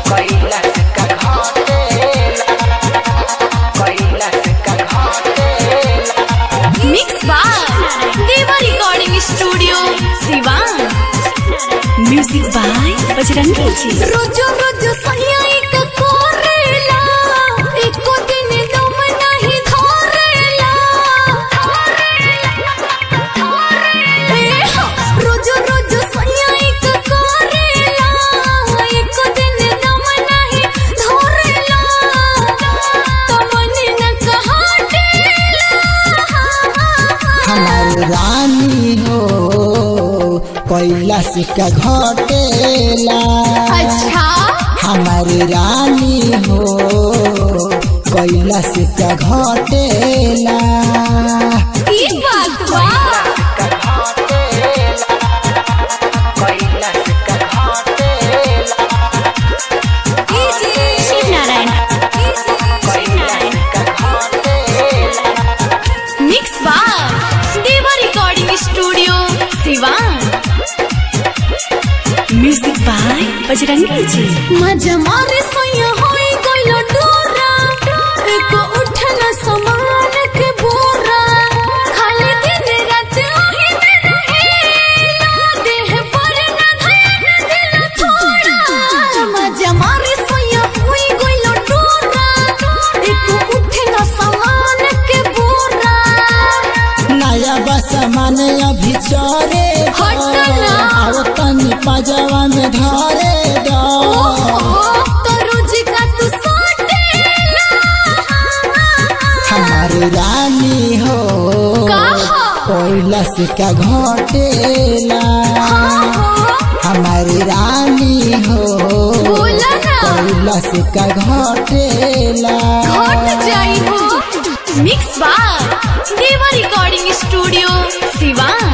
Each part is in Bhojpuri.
कैलाश का घटेला कैलाश का घटेला mix by Deva recording studio Siwan music by Bajrangi ji रोजो रोजो सैया एक कोरेला एको दिन दम नहीं धरेला ए हो, रोजो रोजो सैया एक कोरेला एको दिन दम नहीं धरेला तमन न कहाटेला हमार रानी हो कैलाश का घटेला अच्छा हमार रानी हो कैलाश का घटेला ई बात बा का घटेला कैलाश का घटेला शिव नारायण कैलाश का घटेला मिक्स बार Deva recording studio Siwan music by Bajrangi ji मजा मारे सोया होई गइलो डोरा एको उठना समान के बोरा खाली दिन रात ओही में रहेला देह पर न धैर्य दिल थोड़ा मजा मारे सोया होई गइलो डोरा एको उठना समान के बोरा नया बस माने अभी चरे हटना। आओ तनी पजावा में धरे दो हमार रानी हो कैलाश का घटेला हमारी रानी हो कैलाश का घटेला मिक्स बार Deva recording studio Siwan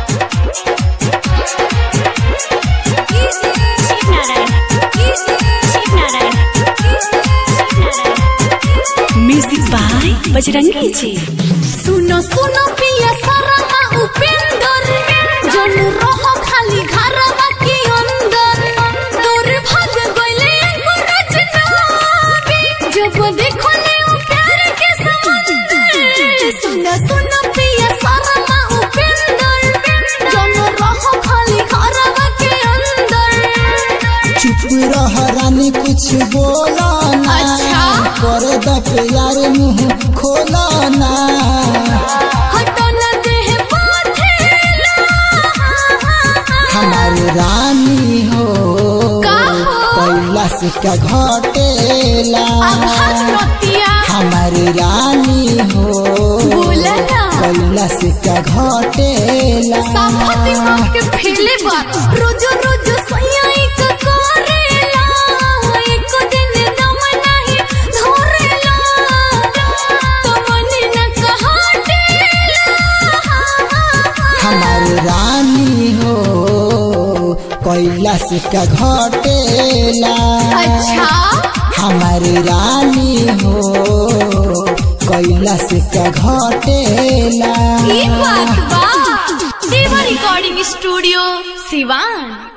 music by Bajrangi ji सुनो सुनो पिया सारा उपेंद्र जन रहो खाली घरवा के अंदर दूर भाग गइले एगो रचनावी जब देखो ले उ प्यार के समंदर सुनो सुनो पिया सारा उपेंद्र जन रहो खाली घरवा के अंदर चुप रह रानी कुछ बोला ना अच्छा। कर द प्यार मुंह खोला ना हटो न देह पाथेला हमारी रानी हो का हो? कैलाश का घटेला आभार नतिया हमारी रानी हो बोला ना। कैलाश का घटेला साफती माँ के फेले बात रोजो रोजो सैया एक करेला एक दिन दम नहीं धरेला तमन न कहाटेला हमारी रानी हो कैलाश का घटेला अच्छा हमारी रानी हो कैलाश का घटेला ये बात बा देवा रिकॉर्डिंग स्टूडियो सिवान